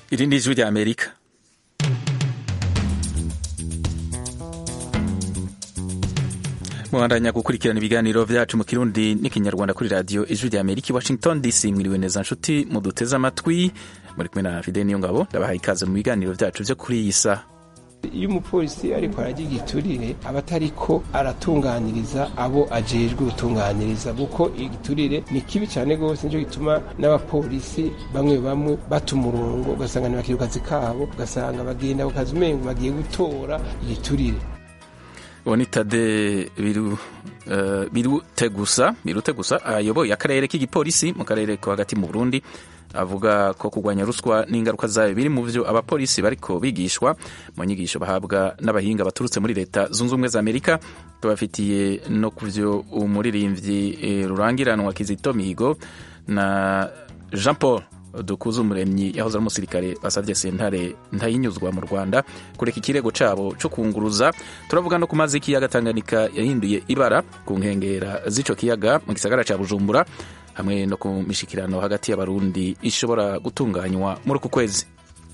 iri ni ijwi rya amerika mubandanya gukurikirana ibiganiro vyacu mu kirundi n'ikinyarwanda kuri radiyo ijwi rya amerika i washington dc mwiriwe neza nshuti muduteze amatwi muri kumwe na fide niyo ngabo ndabahaye ikaze mu biganiro vyacu vyo kuri iyi saha iyo umupolisi ariko aragira igiturire aba atariko aratunganiriza abo ajejwe gutunganiriza kuko igiturire ni kibi cyane rwose nicyo gituma n'abapolisi bamwe bamwe bata umurongo ugasanga ntibakira kazi kabo ugasanga bagenda ku kazi umengo bagiye gutora igiturire uwo ni tade biru uh, birute gusa birute gusa ayoboye akarere k'igipolisi mu karere ko hagati mu burundi avuga ko kurwanya ruswa n'ingaruka zayo biri mu byo abapolisi bariko bigishwa mu nyigisho bahabwa n'abahinga baturutse muri leta zunze ubumwe za amerika tubafitiye no ku byo umuririmbyi e, rurangiranwa kizito mihigo na jean paul dukuze umuremyi yahoze ari umusirikare basabye sentare ntayinyuzwa mu rwanda kureka ikirego cabo co kunguruza turavuga no ku mazi y'ikiyaga tanganyika yahinduye ibara ku nkengera z'ico kiyaga mu gisagara ca bujumbura hamwe no ku mishikirano hagati y'abarundi ishobora gutunganywa muri uku kwezi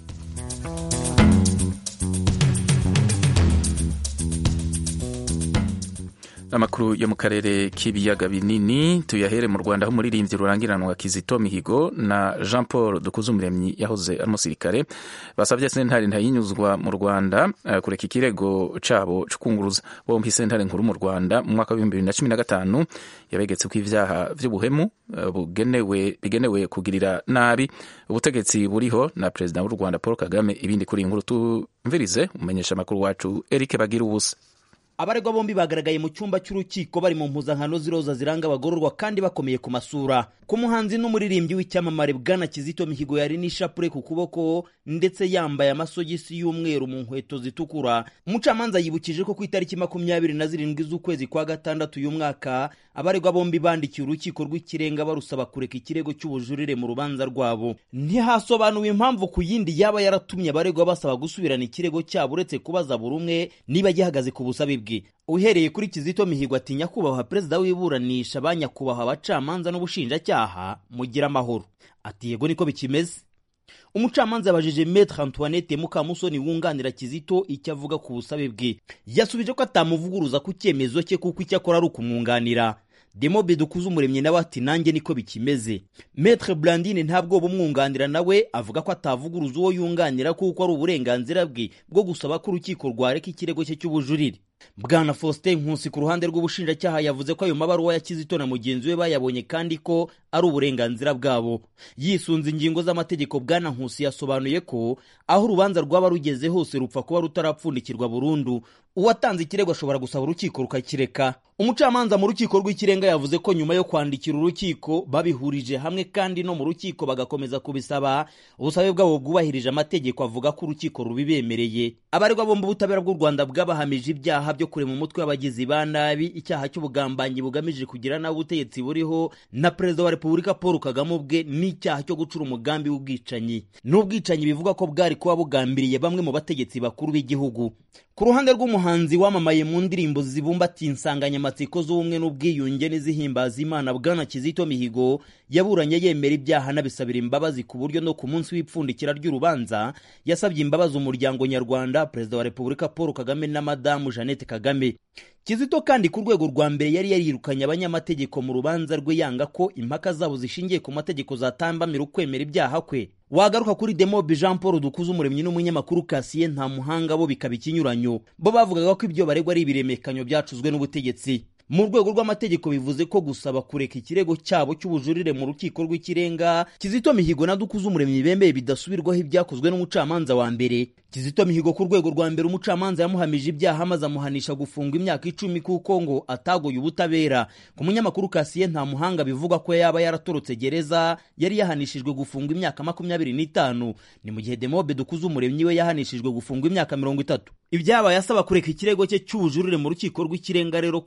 amakuru yo mu karere k'ibiyaga binini tuyahere mu rwanda aho umuririmbyi rurangiranwa kizito mihigo na jean paul dukuzumuremyi yahoze ari umusirikare basabye sentare ntayinyuzwa mu rwanda uh, kureka ikirego cabo co kunguruza bompi sentare nkuru mu rwanda mu mwaka w'ibihumbi bibiri na cumi na gatanu yabegetse ko ivyaha vy'ubuhemu uh, bugenewe bigenewe kugirira nabi ubutegetsi buriho na perezida w'u rwanda paul kagame ibindi kuri inkuru tumvirize umumenyesha amakuru wacu eric bagira ubusa abaregwa bombi bagaragaye mu cyumba cy'urukiko bari mu mpuzankano z'iroza ziranga abagororwa kandi bakomeye ku masura ku muhanzi n'umuririmbyi w'icyamamare bwana kizito mihigo yari n'ishapure ku kuboko ndetse yambaye amasogisi y'umweru mu nkweto zitukura umucamanza yibukije ko ku itariki makumyabiri na zirindwi z'ukwezi kwa gatandatu uyu mwaka abaregwa bombi bandikiye urukiko rw'ikirenga barusaba kureka ikirego cy'ubujurire mu rubanza rwabo ntihasobanuwe impamvu ku yindi yaba yaratumye abaregwa basaba gusubirana ikirego cyabo uretse kubaza buri umwe niba gihagaze ku busabe bwe uhereye kuri kizito mihigo ati nyakubahwa perezida w'iburanisha ba nyakubahwa abacamanza n'ubushinjacyaha mugira amahoro ati yego niko bikimeze umucamanza yabajije metre antoinette mukamusoni wunganira kizito icyo avuga ku busabe bwe yasubije ko atamuvuguruza ku cyemezo cye kuko icyo akora ari ukumwunganira demobe dukuze umuremyi nawe ati nanjye niko bikimeze metre blandine ntabwo bumwunganira nawe avuga ko atavuguruza uwo yunganira kuko ari uburenganzira bwe bwo gusaba ko urukiko rwareka ikirego cye cy'ubujurire bwana faustin nkusi ku ruhande rw'ubushinjacyaha yavuze ko ayo mabaruwa ya kizito na mugenzi we bayabonye kandi ko ari uburenganzira bwabo yisunze ingingo z'amategeko bwana nkusi yasobanuye ko aho urubanza rwaba rugeze hose rupfa kuba rutarapfundikirwa burundu uwatanze ikirego ashobora gusaba urukiko rukakireka umucamanza mu rukiko rw'ikirenga yavuze ko nyuma yo kwandikira urukiko babihurije hamwe kandi no mu rukiko bagakomeza kubisaba ubusabe bwabo bwubahirije amategeko avuga ko urukiko rubibemereye abaregwa bombi ubutabera bw'u rwanda bwabahamije ibyaha byo kurema umutwe w'abagizi ba nabi icyaha cy'ubugambanyi bugamije kugira nabi ubutegetsi buriho na perezida wa repubulika paul kagame ubwe n'icyaha cyo gucura umugambi w'ubwicanyi n'ubwicanyi bivuga ko bwari kuba bugambiriye bamwe mu bategetsi bakuru b'igihugu ku ruhande rw'umuhanzi wamamaye mu ndirimbo zibumbatiye insanganyamatsiko z'ubumwe n'ubwiyunge n'izihimbaza imana bwana kizito mihigo yaburanye yemera ibyaha anabisabira imbabazi ku buryo no ku munsi w'ipfundikira ry'urubanza yasabye imbabazi umuryango nyarwanda perezida wa repubulika paul kagame na madamu jeannette kagame kizito kandi ku rwego rwa mbere yari yarirukanye abanyamategeko mu rubanza rwe yanga ko impaka zabo zishingiye ku mategeko zatambamira ukwemera ibyaha kwe wagaruka kuri demobe jean paul dukuze umuremyi n'umunyamakuru kasiye nta muhanga bo bikaba ikinyuranyo bo bavugaga ko ibyo baregwa ari ibiremekanyo byacuzwe n'ubutegetsi mu rwego rw'amategeko bivuze ko gusaba kureka ikirego cyabo cy'ubujurire mu rukiko rw'ikirenga kizito mihigo na dukuze umuremyi bemeye bidasubirwaho ibyakozwe n'umucamanza wa mbere kizito mihigo ku rwego rwa mbere umucamanza yamuhamije ibyaha maze amuhanisha gufungwa imyaka icumi kuko ngo atagoye ubutabera ku munyamakuru kasiye nta muhanga bivugwa ko yaba yaratorotse gereza yari yahanishijwe gufungwa imyaka makumyabiri n'itanu ni mu gihe demobe dukuze umuremyi we yahanishijwe gufungwa imyaka mirongo itatu ibyabaye asaba kureka ikirego cye cy'ubujurire mu rukiko rw'ikirenga rero ku rundi ruhande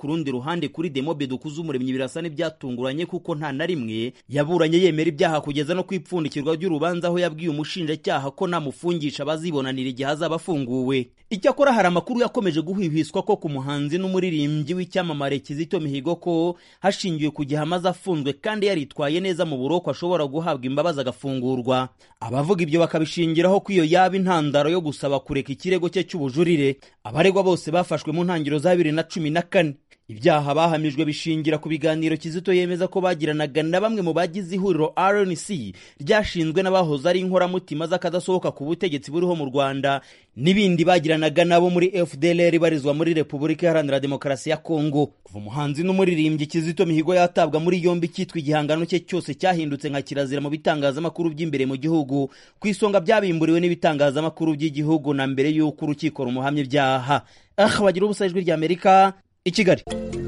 ruhande kuri demobe dukuze umuremyi birasa n'ibyatunguranye kuko nta na rimwe yaburanye yemera ibyaha kugeza no kwipfundikirwa ry'urubanza aho yabwiye umushinjacyaha ko namufungisha bazibonanira igihe azaba afunguwe icyakora hari amakuru yakomeje guhwihwiswa ko ku muhanzi n'umuririmbyi w'icyamamare kizito mihigo ko hashingiwe ku gihe amaze afunzwe kandi yaritwaye neza mu buroko ashobora guhabwa imbabazi agafungurwa abavuga ibyo bakabishingiraho ko iyo yaba intandaro yo gusaba kureka ikirego cye cy'ubujurire abaregwa bose bafashwe mu ntangiriro za bibiri na cumi na kane ibyaha bahamijwe bishingira ku biganiro kizito yemeza ko bagiranaga na bamwe mu bagize ihuriro rnc ryashinzwe n'abahoze ari inkoramutima z'akadasohoka ku butegetsi buriho mu rwanda n'ibindi bagiranaga nabo muri fdlr ibarizwa muri repubulika iharanira demokarasi ya kongo kuva umuhanzi n'umuririmbyi kizito mihigo yatabwa muri yombi cyitwa igihangano cye cyose cyahindutse nka kirazira mu bitangazamakuru by'imbere mu gihugu ku isonga byabimburiwe n'ibitangazamakuru by'igihugu na mbere y'uko urukiko rumuhamya ibyaha ah bagira ubusa ijwi ry'amerika i kigali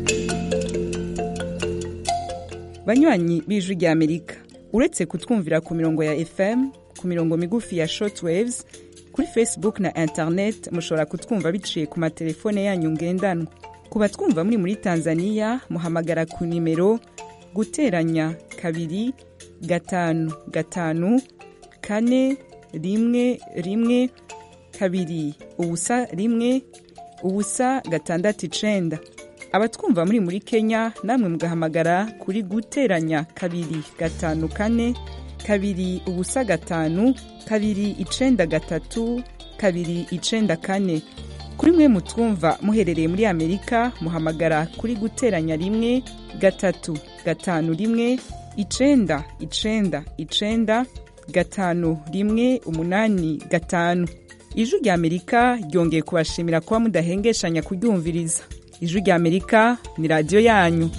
banywanyi b'ijwi ry'amerika uretse kutwumvira ku mirongo ya fm ku mirongo migufi ya shortwaves kuri facebook na internet mushobora kutwumva biciye ku matelefone yanyu ngendanwa ku batwumva muri muri tanzania muhamagara ku nimero guteranya kabiri gatanu gatanu kane rimwe rimwe kabiri ubusa rimwe ubusa gatandatu icenda abatwumva muri muri kenya namwe mugahamagara kuri guteranya kabiri gatanu kane kabiri ubusa gatanu kabiri icenda gatatu kabiri icenda kane kuri mwe mutwumva muherereye muri amerika muhamagara kuri guteranya rimwe gatatu gatanu rimwe icenda icenda icenda gatanu rimwe umunani gatanu ijwi rya amerika ryongeye kubashimira kuba mudahengeshanya kuryumviriza ijwi rya amerika ni radiyo yanyu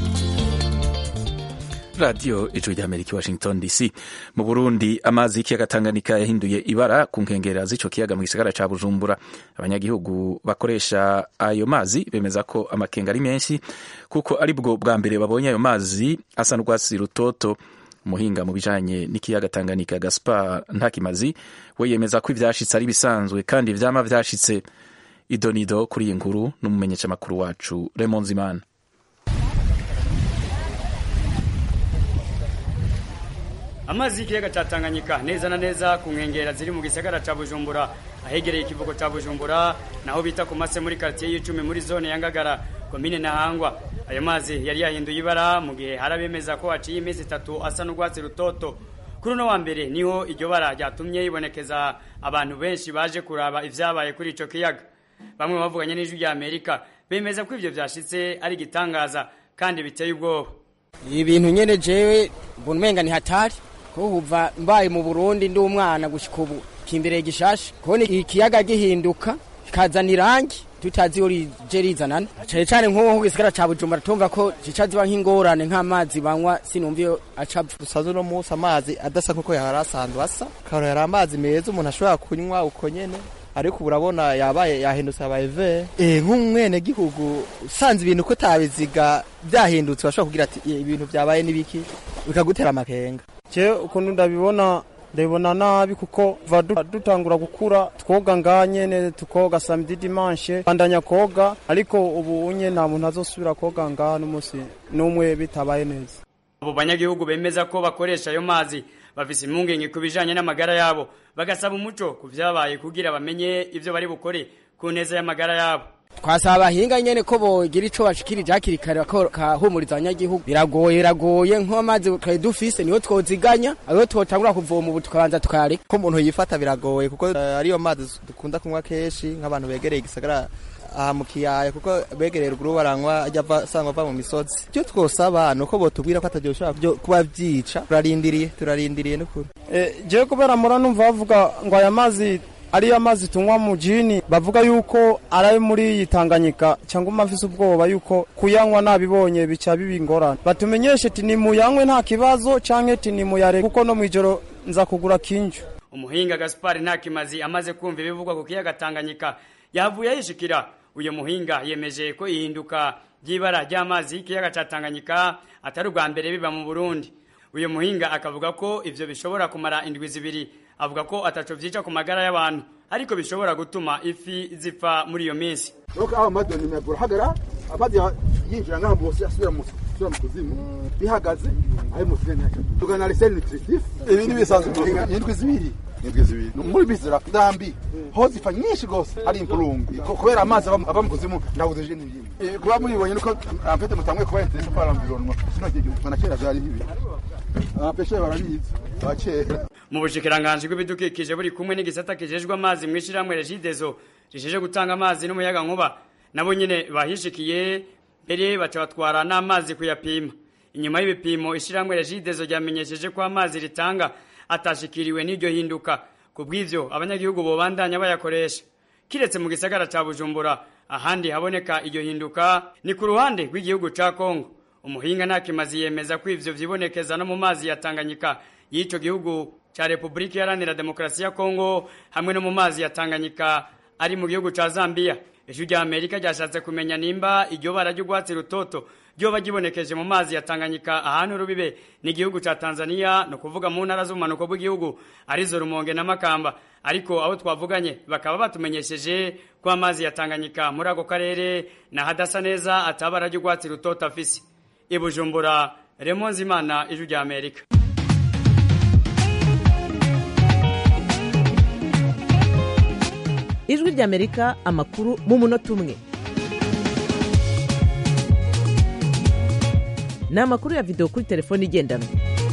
radiyo ijwi rya amerika washington dc mu burundi amazi y'ikiyaga tanganyika yahinduye ibara ku nkengera z'ico kiyaga mu gisagara ca bujumbura abanyagihugu bakoresha ayo mazi bemeza ko amakenga ari menshi kuko ari bwo bwa mbere babonye ayo mazi asa n'urwatsi rutoto umuhinga mu bijanye n'ikiyaga tanganyika gaspar ntakimazi we yemeza ko ivyashitse ari bisanzwe kandi vyama vyashitse idonido kuri iyi nkuru n'umumenyeshamakuru wacu Raymond Zimana amazi y'ikiyaga ca Tanganyika neza na neza ku nkengera ziri mu gisagara ca Bujumbura ahegereye ikivugo ca Bujumbura naho bita ku mase muri quartier y'icumi muri zone ya Ngagara komine Ntahangwa ayo mazi yari yahinduye ibara mu gihe harabemeza ko haciye iminsi itatu asa n'urwatsi rutoto kuri uno wa mbere niho iryo bara ryatumye yibonekeza abantu benshi baje kuraba ivyabaye kuri ico kiyaga bamwe bavuganye n'ijwi rya Amerika bemeza ko ivyo vyashitse ari igitangaza kandi biteye ubwoba ibintu nyene jewe mbona umenga ni hatari ko kuva mbaye mu Burundi ndi umwana gushika ubu kimbere gishasha kubona ikiyaga gihinduka kazana irangi tutazi iyo rije rizanana cane cane nk'uwo ku gisigara ca Bujumbura tumva ko zica ziba nk'ingorane nk'amazi banywa sinumva iyo acapfa dusaze uno munsi amazi adasa nk'uko yari asanzwe asa karo yari amazi meza umuntu ashobora kunywa uko nyene ariko ubu urabona yabaye yahindutse yabaye ve eh nk'umwene gihugu usanze ibintu ko tabiziga byahindutse bashobora kugira ati ibintu byabaye nibiki bikagutera amakenga je ukuntu ndabibona ndabibona nabi kuko va dutangura gukura twoga nganyene tukoga samedi dimanche bandanya koga ariko ubu unye nta muntu azosubira koga ngaha n'umunsi n'umwe bitabaye neza abo banyagihugu bemeza ko bakoresha ayo mazi bafise impungenge ku bijanye n'amagara yabo bagasaba umuco ku vyabaye kugira bamenye ivyo bari bukore ku neza y'amagara yabo twasaba abahinga nyene ko bogira ico bashikirije hakiri kare bakahumuriza abanyagihugu biragoye biragoye nk'amazi twari dufise niho twoziganya ayo twotangura kuvoma ubu tukabanza tukareka ko umuntu yifata biragoye kuko uh, ariyo mazi dukunda kunywa kenshi nk'abantu begereye igisagara aha mu kiyaya kuko begereye ruguru baranywa ajya asanga ava mu misozi icyo twosaba ni uko botubwira ko atajya ushobora kuba byica turarindiriye turarindiriye n'ukuri jewe kubera mura numva bavuga ngo aya mazi ariyo amazi tunywa mu jini bavuga yuko ari muri iyi Tanganyika cyangwa umafise ubwoba yuko kuyanywa nabibonye bica biba ingorane batumenyeshe ati nimuyanywe nta kibazo canke ati nimuyare kuko no mwijoro nza kugura kinju umuhinga Gaspar Ntakimazi amaze kumva ibivugwa ku kiyaga Tanganyika yavuye yishikira uyu muhinga yemeje ko ihinduka ry'ibara ry'amazi y'ikiyaga ca Tanganyika atari ubwa mbere biba mu Burundi uyu muhinga akavuga ko ivyo bishobora kumara indwi zibiri avuga ko ataco vyica ku magara y'abantu ariko bishobora gutuma ifi zipfa muri iyo minsi nuko aho amazi nimebura hagara amazi yinjira ngaha bose asubira mu asubira mu kuzimu bihagaze ayo musireni yacu tugana reseri nutritif ibi ni bisanzwe indwi zibiri indwi zibiri muri bizira ndambi ho zifa nyinshi gose ari impurungu Ko- kubera amazi ava ava mu kuzimu ndabuze je n'ibindi kuba muribonye nuko amfete mutamwe kuba interesse par l'environnement sino gihe na kera byari bibi abapeshe barabizi abakera mu bushikiranganji bw'ibidukikije buri kumwe n'igisata kijejwe amazi mu ishyirahamwe regidezo risheje gutanga amazi n'umuyaga nkuba nabo nyine bahishikiye mbere baca batwara n'amazi kuyapima inyuma y'ibipimo ishyirahamwe regidezo ryamenyesheje ko amazi ritanga atashikiriwe n'iryo hinduka ku bw'ivyo abanyagihugu bobandanya bayakoresha kiretse mu gisagara ca bujumbura ahandi haboneka iryo hinduka ni ku ruhande rw'igihugu ca kongo umuhinga ntakimazi yemeza ko ivyo vyibonekeza no mu mazi ya tanganyika y'ico gihugu ca repubulika iharanira demokarasi ya kongo hamwe no mu mazi ya tanganyika ari mu gihugu ca zambia ijwi rya amerika ryashatse kumenya nimba iryo bara ry'urwatsi rutoto ryoba ryibonekeje mu mazi ya tanganyika ahantu rubibe n'igihugu ca tanzania ni ukuvuga mu ntara z'ubumanuko bw'igihugu arizo rumonge na makamba ariko abo twavuganye bakaba batumenyesheje ko amazi ya tanganyika muri ako karere nahadasa neza atabara ry'urwatsi rutoto afise i bujumbura remo nzimana ijwi rya amerika ijwi ry'amerika amakuru mu munota umwe ni amakuru ya videwo kuri telefone igendanwa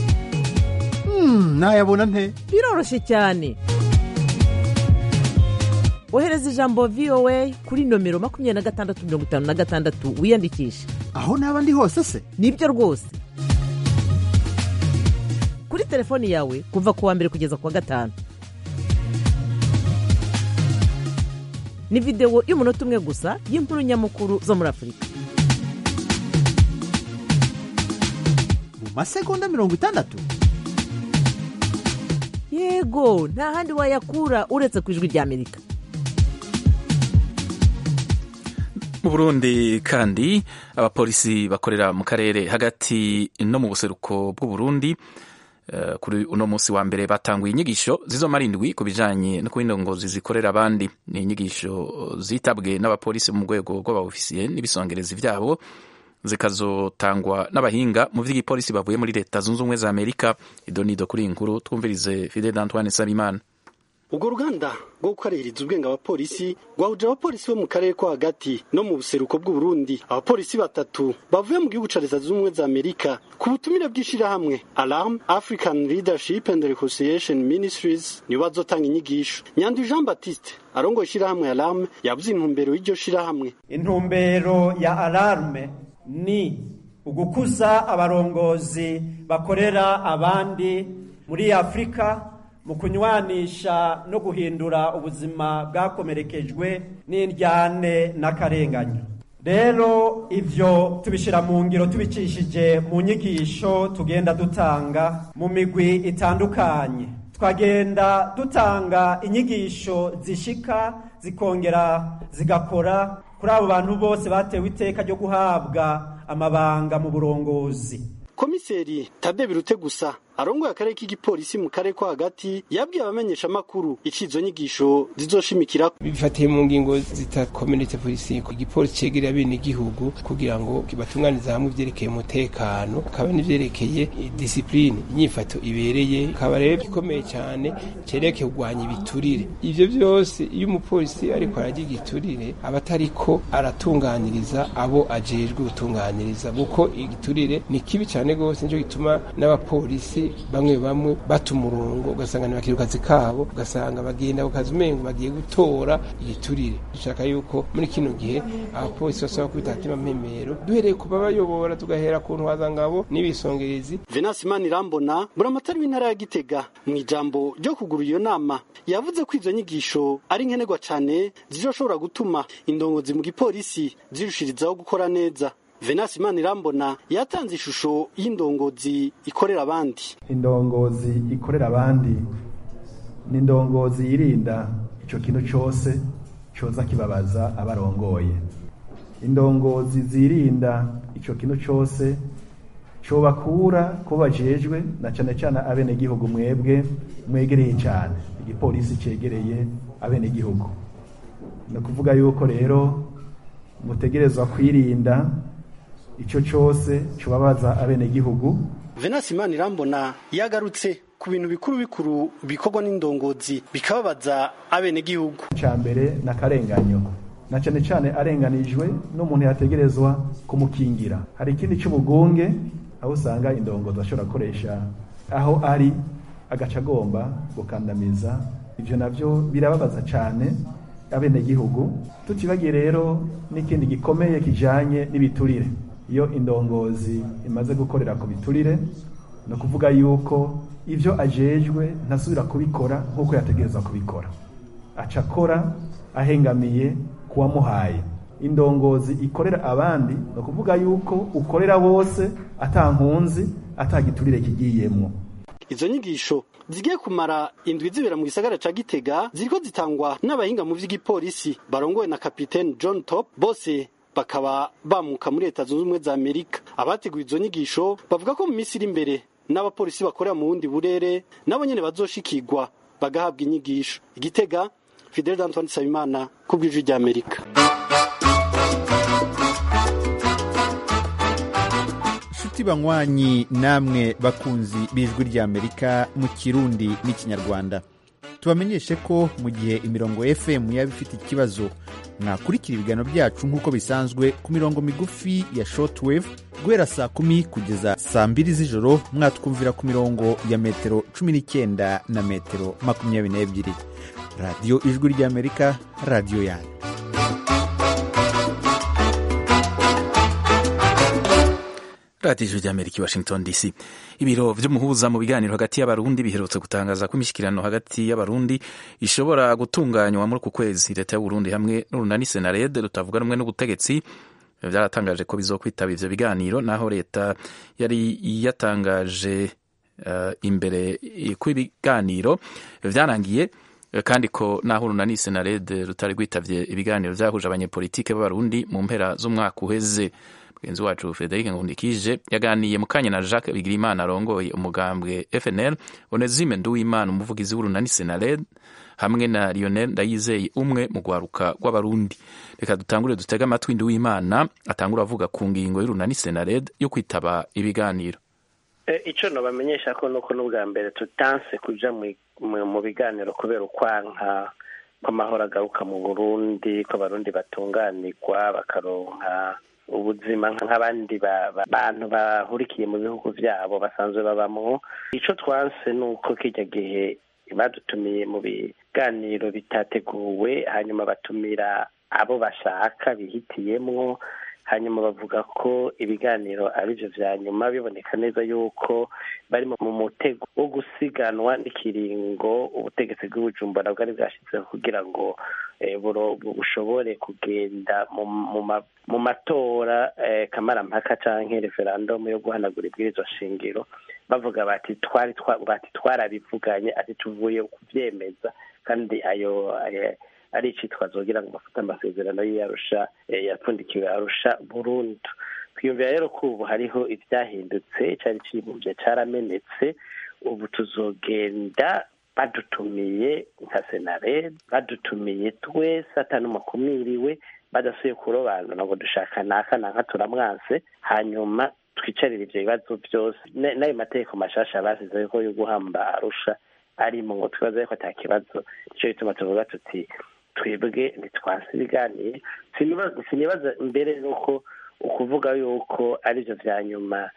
nayabona nte biroroshye cyane ohereza ijambo voa kuri nomero makumyabiri na gatandatu mirongo itanu na gatandatu wiyandikishe aho naba ndi hose se nibyo rwose kuri telefoni yawe kuva ku wa mbere kugeza ku wa gatanu ni videwo y'umunota umwe gusa y'inkuru nyamukuru zo muri afurika mu masegonda mirongo itandatu yego nta handi wayakura uretse ku ijwi ry'amerika mu burundi kandi abapolisi bakorera mu karere hagati no mu buseruko bw'uburundi Uh, kuri uno munsi wa mbere batanguye inyigisho zizomara indwi ku bijanye no kubindongozi zikorera abandi ni inyigisho zitabwe n'abapolisi mu rwego rw'abaofisiye n'ibisongerezi vyabo zikazotangwa n'abahinga mu vy'igipolisi bavuye muri leta zunze ubumwe za amerika idonido kuri iyi nkuru twumvirize fidel antoine sabimana ubwo ruganda rwo gukaririza ubwenge abapolisi rwahuje abapolisi bo mu karere ko hagati no mu buseruko bw'uburundi abapolisi batatu bavuye mu gihugu ca leta zunze ubumwe za amerika ku butumire bw'ishirahamwe alarm african leadership and reconciliation ministries nibo bazotanga inyigisho nyandu jean baptiste arongoye ishirahamwe alarm yavuze intumbero y'iryo shirahamwe intumbero ya alarme ni ugukuza abarongozi bakorera abandi muri afurika mu kunywanisha no guhindura ubuzima bwakomerekejwe n'indyane n'akarenganyo rero ivyo tubishira mu ngiro tubicishije mu nyigisho tugenda dutanga mu migwi itandukanye twagenda dutanga inyigisho zishika zikongera zigakora kuri abo bantu bose batewe iteka ryo guhabwa amabanga mu burongozi komiseri tade birute gusa arongoye akarere k'igipolisi mu karere ko hagati yabwiye abamenyesha amakuru icizo nyigisho zizoshimikira bifatiye mu ngingo zita community policing igipolisi cegerera bene igihugu kugira ngo batunganize hamwe ivyerekeye umutekano kaba n'ivyerekeye discipline inyifato ibereye kaba rero gikomeye cyane cerekeye kurwanya ibiturire ivyo vyose iyo umupolisi ariko ararya igiturire aba atariko aratunganiriza abo ajejwe gutunganiriza kuko igiturire ni kibi cyane gose nico gituma n'abapolisi bamwe bamwe bata umurongo ugasanga ntibakira akazi kabo ugasanga bagenda ku kazi umengo bagiye gutora igiturire dushaka yuko muri kino gihe abapolisi basaba kubita hatima mpemero duhereye ku babayobora tugahera ku ntwazangabo n'ibisongerezi venasi manirambona buramatari w'intara ya gitega mu ijambo ryo kugura iyo nama yavuze ko izo nyigisho ari nkenerwa cyane zizoshobora gutuma indongozi mu gipolisi zirushirizaho gukora neza venasi manirambona yatanze ishusho y'indongozi ikorera abandi indongozi ikorera abandi ni indongozi yirinda icyo kintu cyose cyoza kibabaza abarongoye indongozi zirinda icyo kintu cyose cyobakura ko bajejwe na cyane cyane abenegihugu mwebwe mwegereye cyane igipolisi cyegereye abenegihugu ni ukuvuga yuko rero mutegerezwa kwirinda icyo cyose cubabaza abenegihugu venasi imana irambona yagarutse ku bintu bikuru bikuru bikorwa n'indongozi bikababaza abenegihugu cya mbere ni akarenganyo na cyane cyane arenganijwe n'umuntu yategerezwa kumukingira hari ikindi cy'ubugunge aho usanga indongozi ashobora gukoresha aho ari agaca agomba gukandamiza ibyo nabyo birababaza cyane abenegihugu tutibagiye rero n'ikindi gikomeye kijanye n'ibiturire iyo indongozi imaze gukorera ku biturire ni ukuvuga yuko ibyo ajejwe ntasubira kubikora nk'uko yategereza kubikora aca akora ahengamiye kuwamuhaye indongozi ikorera abandi ni ukuvuga yuko ukorera bose atankunzi atagiturire kigiyemwo izo nyigisho zigiye kumara indwi zibera mu gisagara ca Gitega ziriko zitangwa n'abahinga mu vy'igipolisi barongowe na kapiteni John Top bose bakaba bamuka muri leta zunze ubumwe za Amerika abateguye izo nyigisho bavuga ko mu minsi iri imbere n'abapolisi bakorera mu bundi burere nabo nyene bazoshikirwa bagahabwa inyigisho igitega Fidel Antoine Sabimana ku bw'ijwi rya Amerika inshuti banywanyi namwe bakunzi b'ijwi ry'amerika mu kirundi n'ikinyarwanda tubamenyeshe ko mu gihe imirongo fm yaba ifite ikibazo mwakurikira ibiganiro byacu nk'uko bisanzwe ku mirongo migufi ya shortwave guhera saa kumi kugeza saa mbiri z'ijoro mwatwumvira ku mirongo ya metero cumi n'icyenda na metero makumyabiri n'ebyiri radiyo ijwi ry'amerika radiyo yanyu radiyo ijwi ry'amerika i washington dc ibiro vy'umuhuza mu biganiro hagati y'abarundi biherutse gutangaza ko imishyikirano hagati y'abarundi ishobora gutunganywa muri uku kwezi leta y'uburundi hamwe n'urunani senarede rutavuga rumwe n'ubutegetsi byaratangaje ko bizokwitaba ivyo biganiro naho leta yari yatangaje uh, imbere ko ibiganiro vyarangiye kandi ko naho urunani senarede rutari rwitavye ibiganiro vyahuje abanyepolitike b'abarundi mu mpera z'umwaka uheze mugenzi wacu frederic nkundikije yaganiye mu kanya na jacques bigirimana arongoye umugambwe fnl onezime nduwimana umuvugizi w'urunani senared hamwe na lionel ndayizeye umwe mu rwaruka rw'abarundi reka dutangure dutege amatwi nduwimana atangura avuga ku ngingo y'urunani senared yo kwitaba ibiganiro icyo nabamenyesha ko nuko n'ubwa mbere tutanse kuja mu biganiro kubera ukwanka kw'amahoro agaruka mu burundi ko abarundi batunganirwa bakaronka ubuzima nk'abandi bantu bahurikiye mu bihugu byabo basanzwe babamo icyo twanse ni uko kijya gihe badutumiye mu biganiro bitateguwe hanyuma batumira abo bashaka bihitiyemwo hanyuma bavuga ko ibiganiro ari byo vya nyuma biboneka neza yuko bari mu mutego wo gusiganwa n'ikiringo ubutegetsi bw'ubujumbura bwari bwashyizeho kugira ngo bushobore kugenda mu matora kamarampaka canke referandumu yo guhanagura ibwirizwa shingiro bavuga bati twari bati twarabivuganye ati tuvuye kuvyemeza kandi ayo ari icitwazo kugira ngo bafate amasezerano y'iyarusha yapfundikiwe arusha burundu twiyumvira rero ko ubu hariho ivyahindutse cari cibuvye caramenetse ubu tuzogenda badutumiye nka senare badutumiye twese atanumakumiriwe badasuye kurobanura ngo dushaka naka nanka turamwanse hanyuma twicarire ivyo bibazo byose n'ayo mategeko mashasha basizeho ko yo guhamba arusha arimo ngo twibaze yuko ata kibazo nico gituma tuvuga tuti twebwe ntitwanse ibiganiro sinibaza mbere nuko ukuvuga yuko arivyo vya nyuma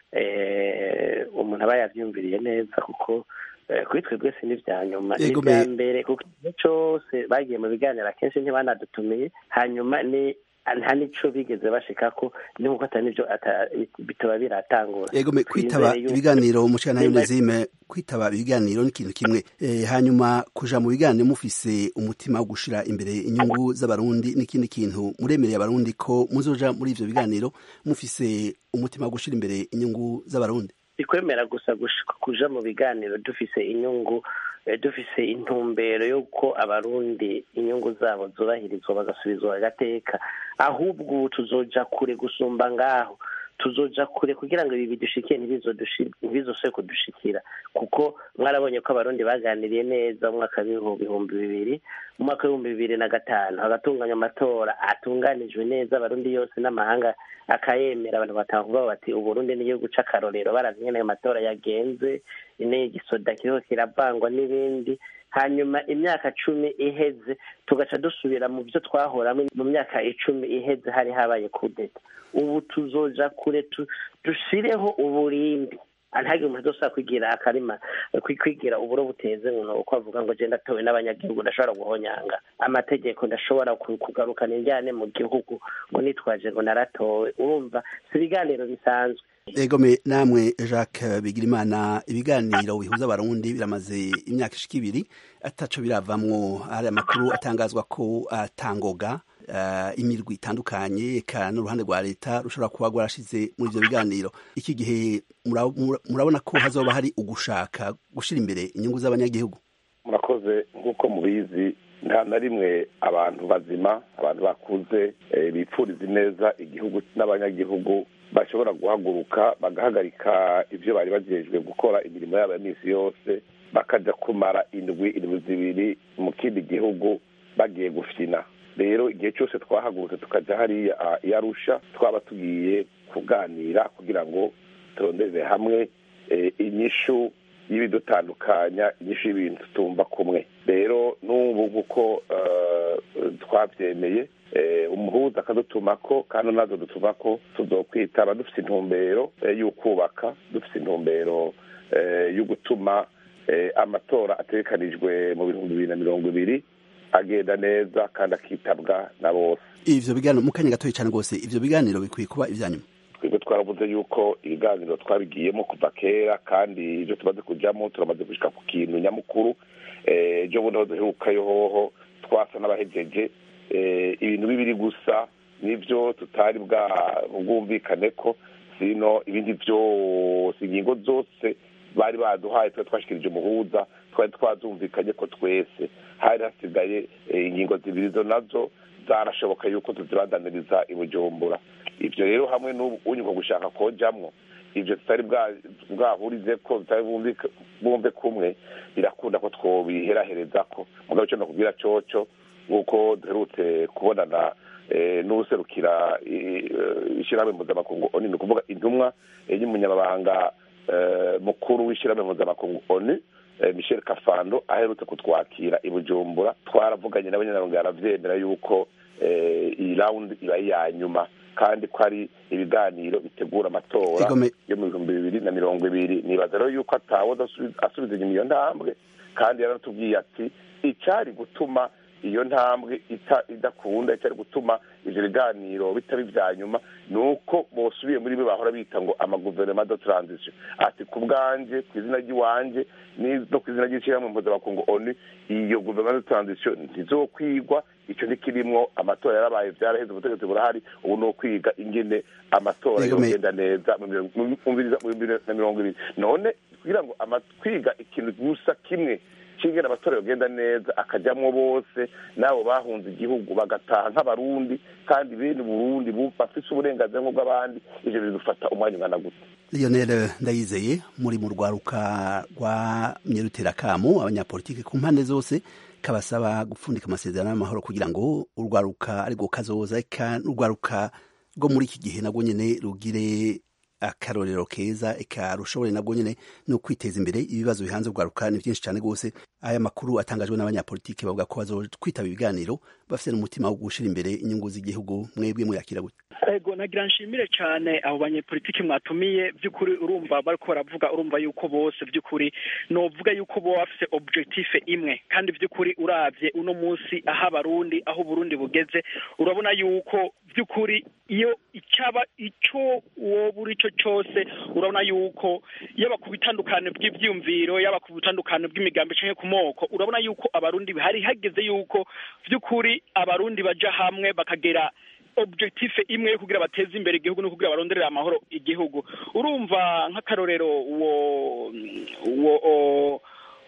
umuntu aba yavyumviriye neza kuko kuri twebwe si n'ivya nyuma n'ivya mbere kuko igihe cose bagiye mu biganiro akenshi ntibanadutumiye hanyuma ni nta nico bigeze bashikako ni nkuko ata nivyo bitaba biratangura ego kwitaba ibiganiro mushana yunezime kwitaba ibiganiro ni ikintu kimwe e, hanyuma kuja mu biganiro mufise umutima wo gushira imbere inyungu z'abarundi n'ikindi kintu muremereye abarundi ko muzoja muri ivyo biganiro mufise umutima wo gushira imbere inyungu z'abarundi ikwemera gusa kuja mu biganiro dufise inyungu dufise intumbero y'uko abarundi inyungu zabo zubahirizwa bagasubizwa agateka ahubwo tuzoja kure gusumba ngaho tuzoja kure kugira ngo ibi bidushikiye ntibizoshobe kudushikira kuko mwarabonye ko abarundi baganiriye neza mu mwaka w'ibihumbi bibiri mu mwaka w'ibihumbi bibiri na gatanu hagatunganywa amatora atunganijwe neza abarundi yose n'amahanga akayemera abantu batavuga bati uburundi n'igihugu c'akarorero baravye ingene ayo matora yagenze ine igisoda kiriho kiravangwa n'ibindi hanyuma imyaka cumi iheze tugaca dusubira mu byo twahoramo mu myaka icumi iheze hari habaye kudeta ubu tuzoja kure dushireho uburindi ntihagire umuntu udashobora kwigira akarima kwigira uburo buteze umuntu uko avuga ngo genda atowe n'abanyagihugu ndashobora guhonyanga amategeko ndashobora kugarukana injyane mu gihugu ngo nitwaje ngo naratowe urumva si ibiganiro bisanzwe egome namwe jacques bigirimana ibiganiro bihuza abarundi biramaze imyaka ishika ibiri ataco biravamwo hari amakuru atangazwa ko atangoga uh, imirwi itandukanye eka n'uruhande rwa leta rushobora kuba rwarashize muri ivyo biganiro iki gihe murabona ko hazoba hari ugushaka gushira imbere inyungu z'abanyagihugu murakoze nk'uko mubizi nta na rimwe abantu bazima abantu bakuze bipfuriza neza igihugu n'abanyagihugu bashobora guhaguruka bagahagarika ibyo bari bagejejwe gukora imirimo yabo ya minsi yose bakajya kumara indwi indwi zibiri mu kindi gihugu bagiye gufina rero igihe cyose twahagurutse tukajya hariya iyo arusha twaba tugiye kuganira kugira ngo turondeze hamwe inyishu y'ibidutandukanya inyishu y'ibintu tutumva kumwe rero n'ubu nk'uko twabyemeye umuhuza akadutuma ko kandi nazo dutuma ko tuzokwitaba dufite intumbero y'ukubaka dufite intumbero yo gutuma amatora atekanijwe mu bihumbi bibiri na mirongo ibiri agenda neza kandi akitabwa na bose ivyo biganiro mu kanya gatoya cyane rwose ivyo biganiro bikwiye kuba ivyanyuma twebwe twaravuze yuko ibiganiro twabigiyemo kuva kera kandi ibyo tumaze kujyamo turamaze gushika ku kintu nyamukuru ejo bundi aho duherukayo hoho twasa n'abahejeje ibintu bibiri gusa nibyo tutari bwumvikane ko sino ibindi byose ingingo zose bari baduhaye twari twashikirije umuhuza twari twazumvikanye ko twese hari hasigaye ingingo zibiri zo nazo zarashoboka yuko tuzibandaniriza i bujumbura ibyo rero hamwe n'unyuka gushaka kojamwo ibyo tutari bwahurize ko tutari bumve kumwe birakunda ko twobiherahereza ko mugabo icyo nakubwira coco nk'uko duherutse kubonana n'userukira ishyirahamwe mpuzamakungu oni ni ukuvuga intumwa y'umunyamabanga mukuru w'ishyirahamwe mpuzamakungu oni michel kafando aherutse kutwakira i bujumbura twaravuganye nawe nyine arabyemera yuko iyi rawundi iba iya nyuma kandi ko ari ibiganiro bitegura amatora yo mu bihumbi bibiri na mirongo ibiri nibaza rero yuko atawe asubiza inyuma iyo ntambwe kandi yaratubwiye ati icyari gutuma iyo ntambwe idakunda icyari gutuma ibyo biganiro bitaba ibya nyuma ni uko bosubiye muri bo bahora bita ngo amaguverinoma de transition ati ku bwanjye ku izina ry'iwanjye no ku izina ry'ishyirahamwe mpuzamakungu oni iyo guverinoma de transition ntizokwigwa icyo ntikirimwo amatora yarabaye byaraheze ubutegetsi burahari ubu ni ukwiga ingene amatora yogenda neza mu bibiri na mirongo ibiri none kugira ngo kwiga ikintu gusa kimwe kingena amatora yogenda neza akajyamwo bose nabo bahunze igihugu bagataha nk'abarundi kandi bene uburundi bafise uburenganzira nk'ubw'abandi ivyo bidufata umwanya ungana gute lionel ndayizeye muri mu rwaruka rwa myeruterakamu abanyapolitike ku mpande zose kabasaba gupfundika amasezerano y'amahoro kugira ngo urwaruka ariko kazoza eka n'urwaruka rwo muri iki gihe nabwo nyene rugire akarorero keza eka rushobore nabwo nyene no kwiteza imbere ibibazo bihanze urwaruka ni byinshi cyane rwose aya makuru atangajwe n'abanyapolitike bavuga ko bazokwitaba ibiganiro bafite n'umutima wo gushira imbere inyungu z'igihugu mwebwe muyakira gute ego nagira nshimire cyane abo banyepolitiki mwatumiye by'ukuri urumva bariko baravuga urumva yuko bose by'ukuri novuga yuko bo bafise objective imwe kandi by'ukuri uravye uno munsi aho abarundi aho uburundi bugeze urabona yuko by'ukuri iyo icyaba ico woba uri cyo cyose urabona yuko yaba ku bitandukano bw'ivyumviro yaba ku bitandukano bw'imigambi canke ku moko urabona yuko abarundi hari hageze yuko by'ukuri abarundi baja hamwe bakagera objective imwe yo kugira bateze imbere igihugu no kugira baronderera amahoro igihugu urumva nk'akarorero uwo uwo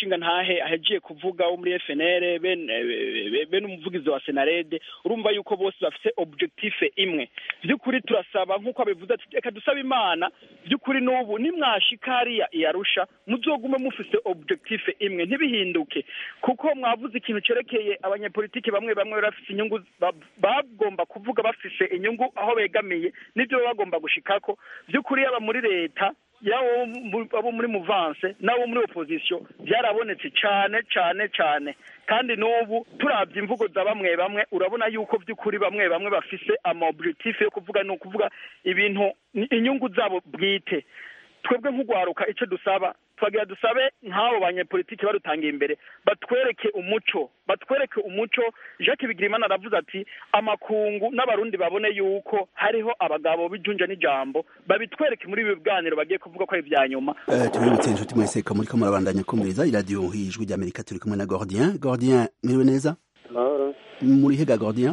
mushinga ntahe ahejiye kuvuga wo muri FNL bene eh, bene umuvugizi wa Senarede urumva yuko bose bafite objective imwe by'ukuri turasaba nk'uko abivuze ati reka dusabe imana by'ukuri n'ubu nimwashika hariya iyarusha muzogume mufise objective imwe ntibihinduke kuko mwavuze ikintu cerekeye abanyepolitiki bamwe bamwe bari bafise inyungu ba- bagomba kuvuga bafise inyungu aho begamiye n'ibyo baba bagomba gushikako by'ukuri yaba muri leta yaba mu- abo muri muvanse n'abo muri opposition byarabonetse cyane cyane cyane kandi n'ubu turabye imvugo za bamwe bamwe urabona yuko by'ukuri bamwe bamwe bafise ama objectif yo kuvuga ni ukuvuga ibintu ni inyungu zabo bwite twebwe nk'ugwaruka icyo dusaba twagira dusabe nk'abo banyepolitiki barutangiye imbere batwereke umuco batwereke umuco jacques bigirimana aravuze ati amakungu n'abarundi babone yuko hariho abagabo b'ijunja n'ijambo babitwereke muri ibi biganiro bagiye kuvuga ko ari ibya nyuma Eh, tubibutse inshuti mwese ko muriko murabandanya kumviriza iradiyo ijwi ry'amerika turi kumwe na gordien gordien mwiriwe neza amahoro muri hega gordien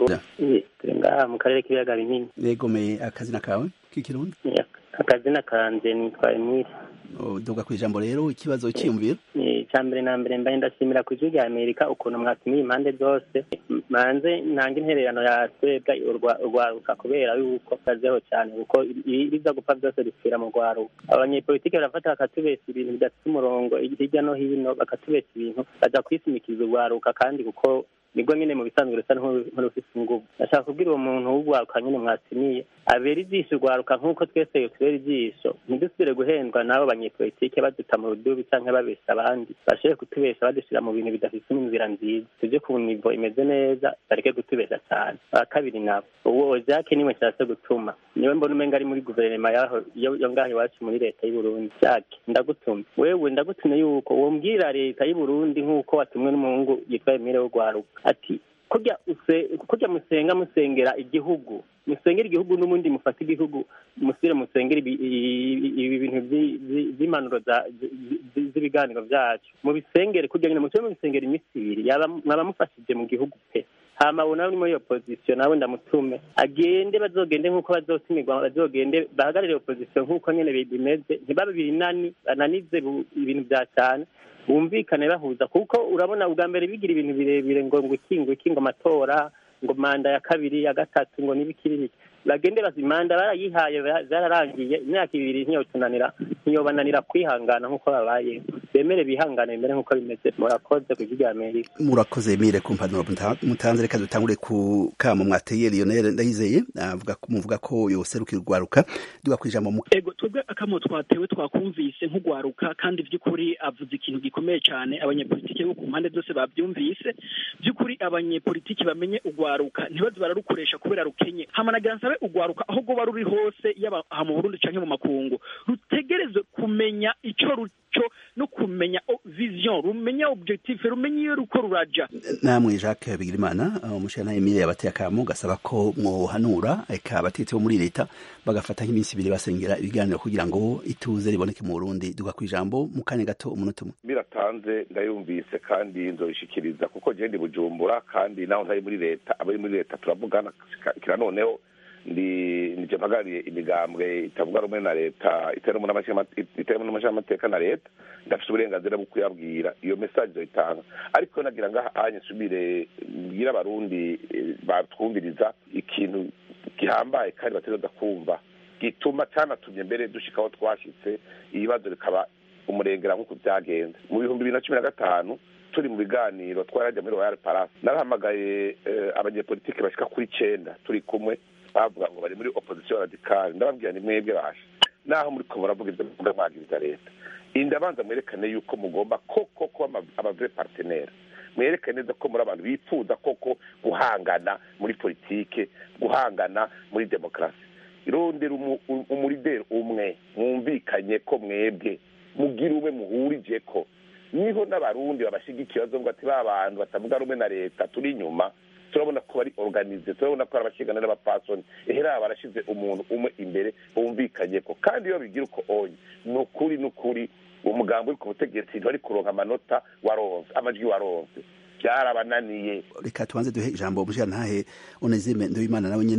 Eh, turi ngaha mu karere k'ibiyaga binini yegomeye akazina kawe k'ikirundi Eh, akazina kanje nitwa emile duga ku ijambo rero ikibazo cyiyumviro icya mbere na mbere mbaye ndashimira ku ijwi rya amerika ukuntu mwatumiye impande zose manze ntange intererano ya twebwe urwa- urwaruka kubera yuko kazeho cyane kuko ibiza gupfa byose bipfira mu rwaruka abanyepolitike barafata bakatubesa ibintu bidafite umurongo hirya no hino bakatubesa ibintu baja kwisimikiza urwaruka kandi kuko nibwo nyine mu bisanzwe rusa nk'urufise inguvu ndashaka kubwira uwo muntu w'urwaruka nyine mwatumiye abera ijisho urwaruka nk'uko twese tubera ijisho ntidusubire guhendwa n'abo banyepolitike baduta mu rudubi canke babesha abandi bashobore kutubesha badushira mu bintu bidafise inzira nziza tuje ku nivo imeze neza bareke kutubesha cyane aba kabiri nabo uwo jake niwe nshatse gutuma niwe mbona umenga ari muri guverinoma yaho yo yo ngaho iwacu muri leta y'u Burundi jake ndagutumye wewe ndagutumye yuko wombwira leta y'u Burundi nk'uko watumwe n'umuhungu yitwa Emile w'urwaruka ati kurya use kurya musenga musengera igihugu musengera igihugu n'ubundi mufata igihugu musire musengera ibi ibi- ibi bintu vyi- vyi- vy'impanuro za- zi- zi- z'ibiganiro vyacu mubisengere kurya nyine mutume mubisengera iminsi ibiri yaba mwaba mufashije mu gihugu pe hama ubu nawe uri muri opposition nawe ndamutume agende bazogende nk'uko bazotumirwa bazogende bahagarire opposition nk'uko nyene bi- bimeze ntibabe binani bananize bu- ibintu vya cyane bumvikane bahuza kuko urabona ubwa mbere bigira ibintu birebire ngo ngo iki ngo iki ngo amatora ngo manda ya kabiri ya gatatu ngo n'ibikiri biki bagende bazi manda barayihaye ba- zararangiye imyaka ibiri ntiyotunanira ntiyobananira kwihangana nk'uko babaye bemere bihangane bimere nk'uko bimeze murakoze ku rya amerika murakoze mire ku mpanuro muta- mutanze reka dutangure ku kamo mwateye lionel ndayizeye avuga ko- muvuga ko yoserukira urwaruka duga ku ijambo mu ego twebwe akamo twatewe twakumvise nk'ugwaruka kandi by'ukuri avuze ikintu gikomeye cyane abanyepolitiki bo ku mpande zose babyumvise by'ukuri abanyepolitiki bamenye ugwaruka ntibaze bararukoresha kubera rukenye hamanagira nsabe ugwaruka aho rwoba ruri hose yaba aha mu burundi canke mu makungu rutegerezwe kumenya ico ruco no kumenya o- vision rumenya objectif rumenya iyo ruko ruraja namwe jacques bigirimana umushana emile yabateye akamo gasaba ko mwohanura eka abatetsi bo muri leta bagafata nk'iminsi ibiri basengera ibiganiro kugira ngo ituze riboneke mu burundi duga ku ijambo mu kanya gato umunota umwe biratanze ndayumvise kandi nzoyishikiriza kuko je ndi bujumbura kandi naho ntari muri leta abari muri leta turavugana kira noneho ndi nije mpagarariye imigambwe itavuga rumwe na leta itarimo n'amashyiramateka na leta ndafite uburenganzira bwo kuyabwira iyo message nzoyitanga ariko nagira ngaha anye nsubire mbwira abarundi eh, batwumviriza ikintu gihambaye kandi bategereza kumva gituma cyanatumye mbere dushika aho twashitse ibibazo bikaba umurengera nk'uko byagenze mu bihumbi bibiri na cumi na gatanu turi mu biganiro twarajya muri royal palace narahamagaye eh, abanyepolitike bashika kuri cenda turi kumwe bavuga ngo bari muri opposition radicale ndababwira ni mwebwe basha naho muri ko muravuga ibyo muvuga mwagiriza leta indabanza mwerekane yuko mugomba koko kuba abavre partenaire mwerekane neza ko muri abantu bifuza koko guhangana muri politike guhangana muri demokarasi irondera umu- u- umurideri umwe mwumvikanye ko mwebwe mugira umwe muhurije ko niho n'abarundi babashigikiye bazovuga ati ba bantu batavuga rumwe na leta turi inyuma turabona ko bari organize turabona ko ari abashingana n'abapfasoni ehera barashize umuntu umwe imbere bumvikanye ko kandi iyo bigira uko onye ni ukuri ni ukuri uwo mugambi uri ku butegetsi ntibari kuronka amanota waronse amajwi waronse byarabananiye reka tubanze duhe ijambo umushirantahe onezime ndoyimana nawe nyene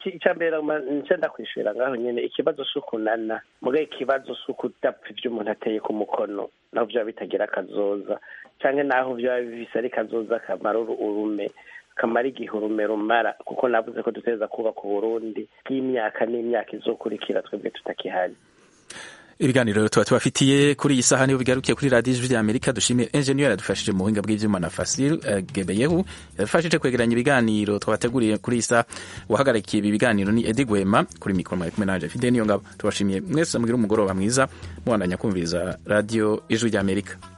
icya mbere nce ndakwishura ngaho nyine ikibazo si ukunana muga ikibazo si ukudapfa ibyo umuntu ateye ku mukono naho byaba bitagira akazoza cyangwa naho byaba bifise ari kazoza kamara urume kamara igihe urume rumara kuko navuze ko duteza kubaka uburundi bw'imyaka n'imyaka izokurikira twebwe tutakihari ibiganiro tuba tubafitiye kuri iyi saha niyo bigarukiye kuri radiyo ijwi ry'amerika dushimiye enjeniyeri yadufashije mu buhinga bw'ibyuma na fasil gebeyehu yadufashije kwegeranya ibiganiro twabateguriye kuri iyi saha uwahagarikiye ibi biganiro ni edi gwema kuri mikoro mwari kumwe nanje fide niyo ngabo tubashimiye mwese mugire umugoroba mwiza mubandanya kumviriza radiyo ijwi ry'amerika